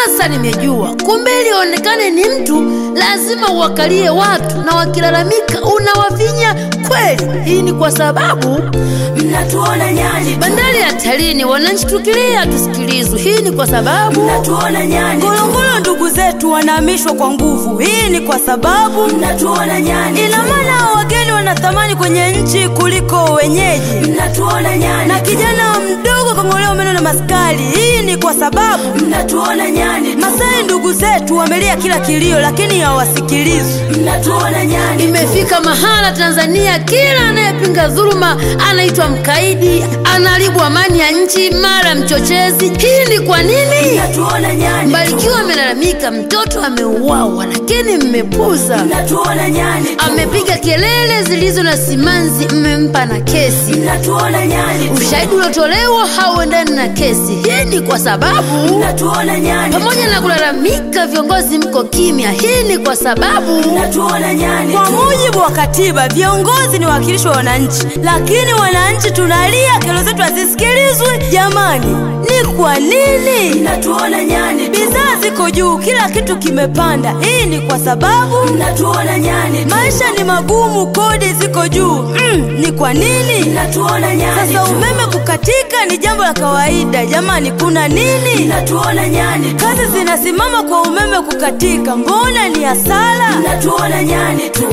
Sasa nimejua kumbe, ili onekane ni mtu lazima uwakalie watu, na wakilalamika unawavinya kweli. Hii ni kwa sababu mnatuona nyani tu, bandari ya Talini, wananchi tukilia tusikilizwe. Hii ni kwa sababu mnatuona nyani tu, Ngorongoro ndugu zetu wanahamishwa kwa nguvu. Hii ni kwa sababu mnatuona nyani ina tu, maana hao wageni wana thamani kwenye nchi kuliko wenyeji, mnatuona nyani na tu, kijana mdogo kang'olewa meno na maskari. Hii ni kwa sababu mnatuona nyani tu, Masai ndugu zetu wamelia kila kilio, lakini hawasikilizwi. mnatuona nyani tu, imefika mahala Tanzania, kila anayepinga dhuluma anaitwa mkaidi, anaharibu amani ya nchi, mara mchochezi. Hii ni kwa nini? mnatuona nyani tu, Mbarikiwa amelalamika mtoto ameuawa, lakini mmepuza. mnatuona nyani tu, Amepiga kelele zilizo na simanzi, mmempa na kesi. mnatuona nyani tu, Ushahidi uliotolewa hauendani na kesi. Hii ni kwa sababu mnatuona nyani tu, pamoja na kulalamika, viongozi mko kimya. Hii ni kwa sababu mnatuona nyani Kwa tu, mujibu wa katiba, viongozi ni wawakilishi wa wananchi, lakini wananchi tunalia, kero zetu hazisikilizwi. Jamani, ni kwa nini? mnatuona nyani tu, Bidhaa ziko juu, kila kitu kimepanda. Hii ni kwa sababu mnatuona nyani tu, maisha ni magumu, kodi ziko juu. Mm, ni kwa nini? mnatuona nyani Sasa tu, umeme kukatika ni jambo la kawaida. Jamani, kuna nini? mnatuona nyani tu, Kazi zinasimama kwa umeme kukatika, mbona ni hasara? mnatuona nyani tu,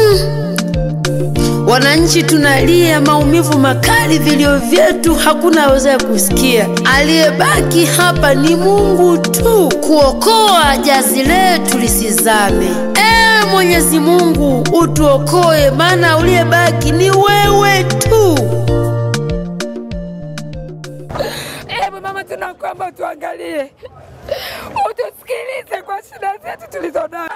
Wananchi tunalia maumivu makali, vilio vyetu hakuna awezaye kusikia. Aliyebaki hapa ni Mungu tu, kuokoa jazi letu lisizame. Ewe Mwenyezi Mungu utuokoe, maana uliyebaki ni wewe tu. Hebu mama, tunakuomba utuangalie, utusikilize kwa shida zetu tulizonazo.